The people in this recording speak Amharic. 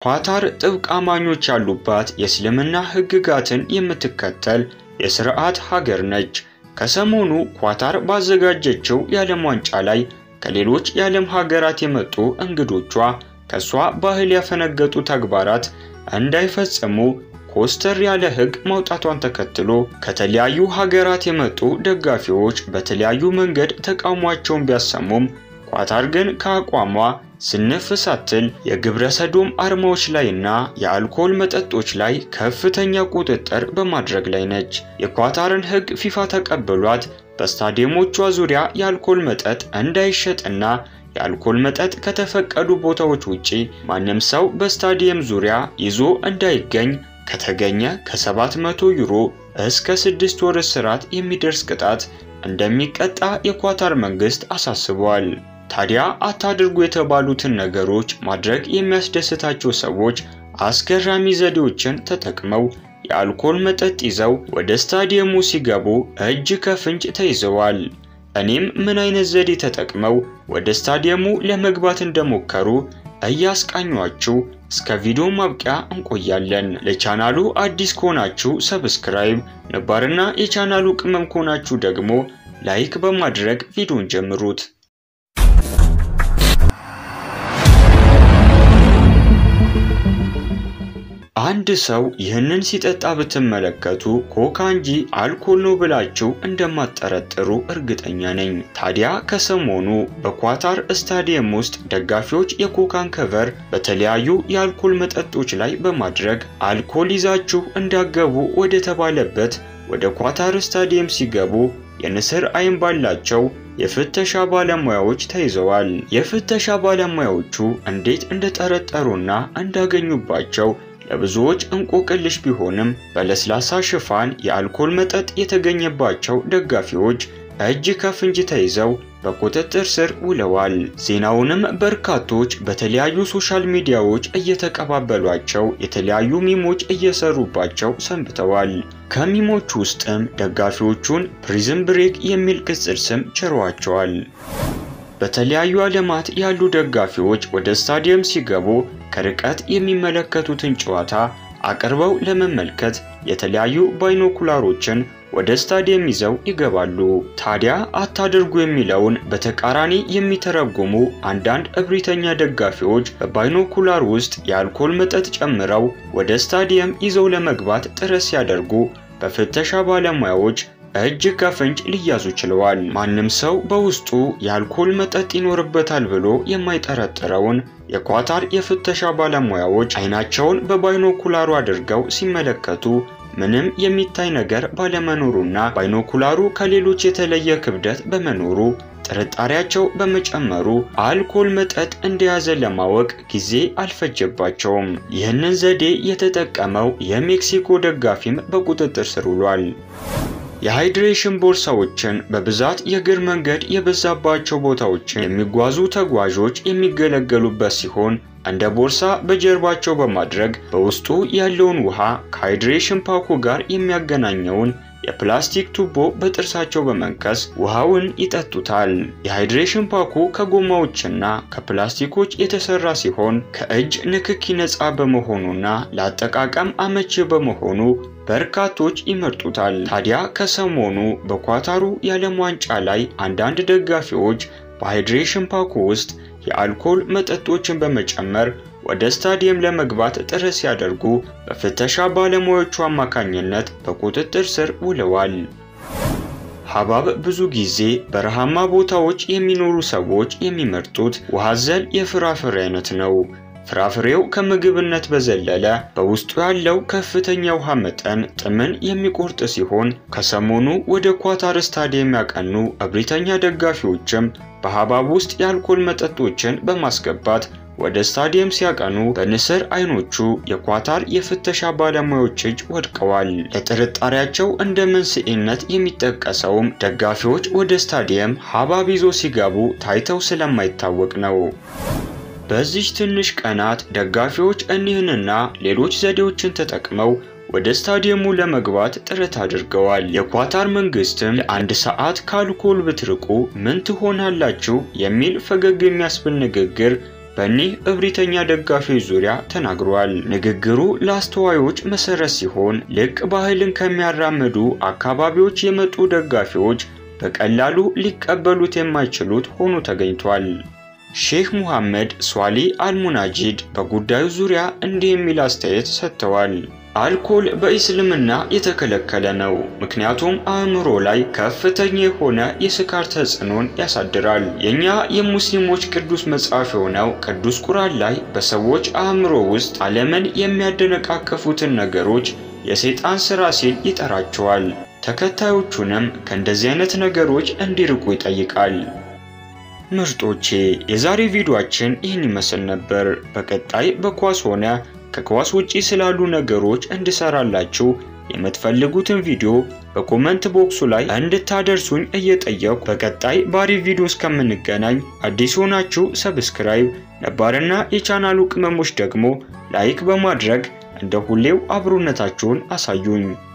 ኳታር ጥብቅ አማኞች ያሉባት የእስልምና ሕግጋትን የምትከተል የስርዓት ሀገር ነች። ከሰሞኑ ኳታር ባዘጋጀችው የዓለም ዋንጫ ላይ ከሌሎች የዓለም ሀገራት የመጡ እንግዶቿ ከሷ ባህል ያፈነገጡ ተግባራት እንዳይፈጽሙ ኮስተር ያለ ሕግ ማውጣቷን ተከትሎ ከተለያዩ ሀገራት የመጡ ደጋፊዎች በተለያዩ መንገድ ተቃውሟቸውን ቢያሰሙም ኳታር ግን ከአቋሟ ስንፍ ሳትል የግብረ ሰዶም አርማዎች ላይና የአልኮል መጠጦች ላይ ከፍተኛ ቁጥጥር በማድረግ ላይ ነች። የኳታርን ሕግ ፊፋ ተቀብሏት በስታዲየሞቿ ዙሪያ የአልኮል መጠጥ እንዳይሸጥና የአልኮል መጠጥ ከተፈቀዱ ቦታዎች ውጪ ማንም ሰው በስታዲየም ዙሪያ ይዞ እንዳይገኝ ከተገኘ ከ700 ዩሮ እስከ 6 ወር እስራት የሚደርስ ቅጣት እንደሚቀጣ የኳታር መንግስት አሳስቧል። ታዲያ አታድርጉ የተባሉትን ነገሮች ማድረግ የሚያስደስታቸው ሰዎች አስገራሚ ዘዴዎችን ተጠቅመው የአልኮል መጠጥ ይዘው ወደ ስታዲየሙ ሲገቡ እጅ ከፍንጅ ተይዘዋል። እኔም ምን አይነት ዘዴ ተጠቅመው ወደ ስታዲየሙ ለመግባት እንደሞከሩ እያስቃኟችሁ እስከ ቪዲዮ ማብቂያ እንቆያለን። ለቻናሉ አዲስ ከሆናችሁ ሰብስክራይብ፣ ነባርና የቻናሉ ቅመም ከሆናችሁ ደግሞ ላይክ በማድረግ ቪዲዮን ጀምሩት። አንድ ሰው ይህንን ሲጠጣ ብትመለከቱ ኮካ እንጂ አልኮል ነው ብላችሁ እንደማትጠረጥሩ እርግጠኛ ነኝ። ታዲያ ከሰሞኑ በኳታር ስታዲየም ውስጥ ደጋፊዎች የኮካን ከቨር በተለያዩ የአልኮል መጠጦች ላይ በማድረግ አልኮል ይዛችሁ እንዳገቡ ወደ ተባለበት ወደ ኳታር ስታዲየም ሲገቡ የንስር አይን ባላቸው የፍተሻ ባለሙያዎች ተይዘዋል። የፍተሻ ባለሙያዎቹ እንዴት እንደጠረጠሩና እንዳገኙባቸው ለብዙዎች እንቆቅልሽ ቢሆንም በለስላሳ ሽፋን የአልኮል መጠጥ የተገኘባቸው ደጋፊዎች እጅ ከፍንጅ ተይዘው በቁጥጥር ስር ውለዋል። ዜናውንም በርካቶች በተለያዩ ሶሻል ሚዲያዎች እየተቀባበሏቸው የተለያዩ ሚሞች እየሰሩባቸው ሰንብተዋል። ከሚሞች ውስጥም ደጋፊዎቹን ፕሪዝን ብሬክ የሚል ቅጽል ስም ችረዋቸዋል። በተለያዩ ዓለማት ያሉ ደጋፊዎች ወደ ስታዲየም ሲገቡ ከርቀት የሚመለከቱትን ጨዋታ አቅርበው ለመመልከት የተለያዩ ባይኖኩላሮችን ወደ ስታዲየም ይዘው ይገባሉ። ታዲያ አታድርጉ የሚለውን በተቃራኒ የሚተረጉሙ አንዳንድ እብሪተኛ ደጋፊዎች በባይኖኩላር ውስጥ የአልኮል መጠጥ ጨምረው ወደ ስታዲየም ይዘው ለመግባት ጥረት ሲያደርጉ በፍተሻ ባለሙያዎች እጅ ከፍንጅ ሊያዙ ችለዋል። ማንም ሰው በውስጡ የአልኮል መጠጥ ይኖርበታል ብሎ የማይጠረጥረውን የኳታር የፍተሻ ባለሙያዎች አይናቸውን በባይኖኩላሩ አድርገው ሲመለከቱ ምንም የሚታይ ነገር ባለመኖሩና ባይኖኩላሩ ከሌሎች የተለየ ክብደት በመኖሩ ጥርጣሬያቸው በመጨመሩ አልኮል መጠጥ እንደያዘ ለማወቅ ጊዜ አልፈጀባቸውም። ይህንን ዘዴ የተጠቀመው የሜክሲኮ ደጋፊም በቁጥጥር ስር ውሏል። የሃይድሬሽን ቦርሳዎችን በብዛት የእግር መንገድ የበዛባቸው ቦታዎችን የሚጓዙ ተጓዦች የሚገለገሉበት ሲሆን እንደ ቦርሳ በጀርባቸው በማድረግ በውስጡ ያለውን ውሃ ከሃይድሬሽን ፓኩ ጋር የሚያገናኘውን የፕላስቲክ ቱቦ በጥርሳቸው በመንከስ ውሃውን ይጠጡታል። የሃይድሬሽን ፓኩ ከጎማዎችና ከፕላስቲኮች የተሰራ ሲሆን ከእጅ ንክኪ ነፃ በመሆኑና ለአጠቃቀም አመቺ በመሆኑ በርካቶች ይመርጡታል። ታዲያ ከሰሞኑ በኳታሩ የዓለም ዋንጫ ላይ አንዳንድ ደጋፊዎች በሃይድሬሽን ፓኩ ውስጥ የአልኮል መጠጦችን በመጨመር ወደ ስታዲየም ለመግባት ጥረት ሲያደርጉ በፍተሻ ባለሙያዎቹ አማካኝነት በቁጥጥር ስር ውለዋል። ሐብሐብ ብዙ ጊዜ በረሃማ ቦታዎች የሚኖሩ ሰዎች የሚመርጡት ውሃ አዘል የፍራፍሬ አይነት ነው። ፍራፍሬው ከምግብነት በዘለለ በውስጡ ያለው ከፍተኛ ውሃ መጠን ጥምን የሚቆርጥ ሲሆን ከሰሞኑ ወደ ኳታር ስታዲየም ያቀኑ እብሪተኛ ደጋፊዎችም በሐብሐብ ውስጥ የአልኮል መጠጦችን በማስገባት ወደ ስታዲየም ሲያቀኑ በንስር አይኖቹ የኳታር የፍተሻ ባለሙያዎች እጅ ወድቀዋል። ለጥርጣሬያቸው እንደ መንስኤነት የሚጠቀሰውም ደጋፊዎች ወደ ስታዲየም ሐብሐብ ይዞ ሲገቡ ታይተው ስለማይታወቅ ነው። በዚህ ትንሽ ቀናት ደጋፊዎች እኒህንና ሌሎች ዘዴዎችን ተጠቅመው ወደ ስታዲየሙ ለመግባት ጥረት አድርገዋል። የኳታር መንግስትም ለአንድ ሰዓት ከአልኮል ብትርቁ ምን ትሆናላችሁ የሚል ፈገግ የሚያስብል ንግግር በእኒህ እብሪተኛ ደጋፊዎች ዙሪያ ተናግሯል። ንግግሩ ለአስተዋዮች መሰረት ሲሆን ልቅ ባህልን ከሚያራምዱ አካባቢዎች የመጡ ደጋፊዎች በቀላሉ ሊቀበሉት የማይችሉት ሆኖ ተገኝቷል። ሼህ ሙሐመድ ሷሊ አልሙናጂድ በጉዳዩ ዙሪያ እንዲህ የሚል አስተያየት ሰጥተዋል። አልኮል በኢስልምና የተከለከለ ነው፣ ምክንያቱም አእምሮ ላይ ከፍተኛ የሆነ የስካር ተጽዕኖን ያሳድራል። የእኛ የሙስሊሞች ቅዱስ መጽሐፍ የሆነው ቅዱስ ቁርአን ላይ በሰዎች አእምሮ ውስጥ ዓለምን የሚያደነቃቅፉትን ነገሮች የሰይጣን ሥራ ሲል ይጠራቸዋል። ተከታዮቹንም ከእንደዚህ አይነት ነገሮች እንዲርቁ ይጠይቃል። ምርጦቼ የዛሬ ቪዲዮአችን ይህን ይመስል ነበር። በቀጣይ በኳስ ሆነ ከኳስ ውጪ ስላሉ ነገሮች እንድሰራላችሁ የምትፈልጉትን ቪዲዮ በኮመንት ቦክሱ ላይ እንድታደርሱኝ እየጠየቁ በቀጣይ ባሪ ቪዲዮ እስከምንገናኝ አዲስ ሆናችሁ ሰብስክራይብ፣ ነባርና የቻናሉ ቅመሞች ደግሞ ላይክ በማድረግ እንደ ሁሌው አብሮነታችሁን አሳዩኝ።